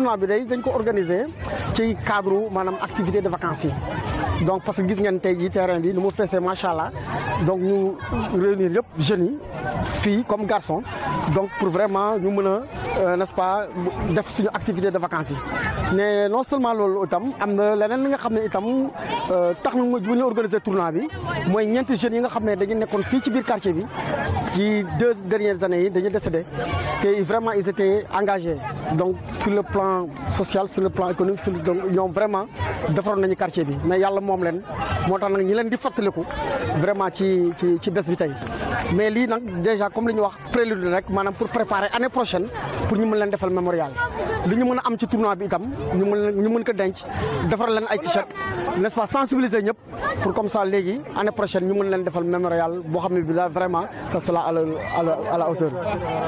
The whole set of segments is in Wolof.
tournoi bi day dañ ko organiser ci cadre maanaam activité de vacances yi donc parce que gis ngeen tey jii terrain bi nu mu feesee macha allah donc ñu réunir yëpp jeunes yi filles comme garçons donc pour vraiment ñu mën a n'est-ce pas def suñu activité de vacances yi mais non seulement loolu itam am na leneen li nga xam ne itam tax na bu ñu organiser tournoi bi mooy ñeenti jeunes yi nga xam ne dañu nekkoon fii ci biir quartier bi ci deux dernières années yi dañu décédé te vraiment ils étaient engagés donc sur le plan social sur le plan économique sur donc ñoom vraiment defaroon nañu quartier bi mais yàlla moom leen moo tax nag ñi leen di fàttaliku vraiment ci ci ci bés bi tey mais lii nag déjà comme li ñu wax prélude rek maanaam pour préparer année prochaine pour ñu mën leen defal mémorial li ñu mën a am ci tournoi bi itam ñu mën ñu mën ko denc defaral leen ay t-shirt n'est-ce pas sensibiliser ñëpp pour comme ça léegi année prochaine ñu mën leen defal mémorial boo xam ne bi daal vraiment ça sera à la à la à la hauteur.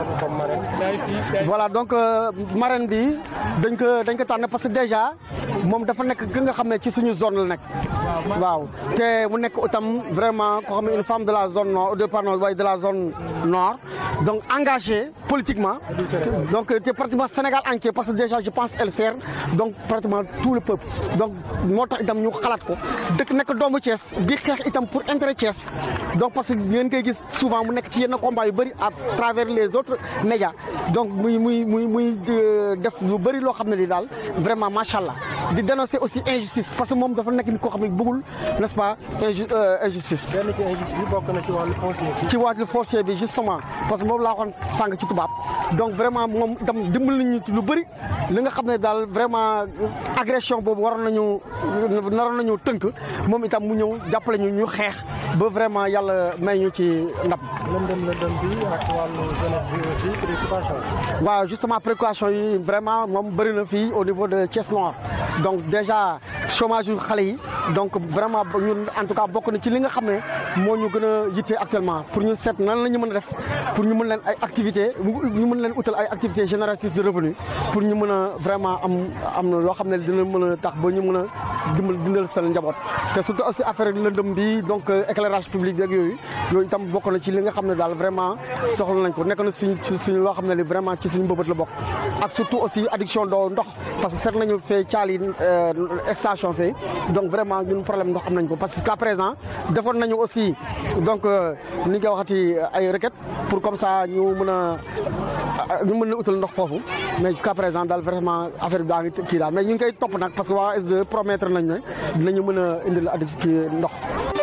voilà donc marraine bi dañ ko dañ ko tànn parce que déjà moom dafa nekk ki nga xam ne ci suñu zone la nekk. waaw te mu nekk itam vraiment koo xam ne une femme de la zone nord de pardon waaye de la zone nord donc engagée politiquement. donc te pratiquement Sénégal entier parce que déjà je pense elle sert donc pratiquement tout le peuple donc moo tax itam ñu xalaat ko dëkk nekk doomu Thiès di xeex itam pour intérêt Thiès donc parce que ngeen koy gis souvent mu nekk ci yenn combat yu bëri à travers les autres médias donc muy muy muy muy def lu bëri loo xam ne li daal vraiment macha allah di dénoncer aussi injustice parce que moom dafa nekk ni koo xam ne bëggul n'est-ce pas injustice. benn ci injustice bokk na ci wàllu foncier ci wàllu foncier bi justement parce que moom laa waxoon sàng ci tubaab donc vraiment moom itam dimbal nañu ci lu bëri li nga xam ne daal vraiment agression boobu waroon nañu naroon nañu tënk moom itam mu ñëw jàppale ñu ñu xeex ba vraiment yàlla may ñu ci ndam. lëndëm lëndëm bi ak wàllu jeunesse bi aussi préoccupation waaw justement préoccupation yi vraiment moom bëri na fii au niveau de Thiès Nord donc déjà chômage yu xale yi donc vraiment ñun en tout cas bokk na ci li nga xam ne moo ñu gën a yitte actuellement pour ñu seet nan la ñu mën a def pour ñu mën leen ay activités ñu mën leen utal ay activités génératrices de revenus pour ñu mën a vraiment am am na loo xam ne dina mën a tax ba ñu mën a dimbal dindal seen njaboot te surtout aussi affaire lëndëm bi donc éclairage public beeg yooyu yooyu itam bokk na ci li nga xam ne daal vraiment soxla nañ ko nekk na suñ suñu loo xam ne li vraiment ci suñu mbëbët la bokk ak surtout aussi addiction doo ndox parce que seet nañu fee caali station fee donc vraiment ñun problème ndox am nañ ko parce que jusqu'à présent defoon nañu aussi donc ni nga waxati ay requêtes pour comme ça ñu mën a ñu mën a utal ndox foofu mais jusqu'à présent daal vraiment affaire bi daa ngi kii daal mais ñu ngi koy topp nag parce que waa SDE promettre nañ ne dinañu mën a indil addi kii ndox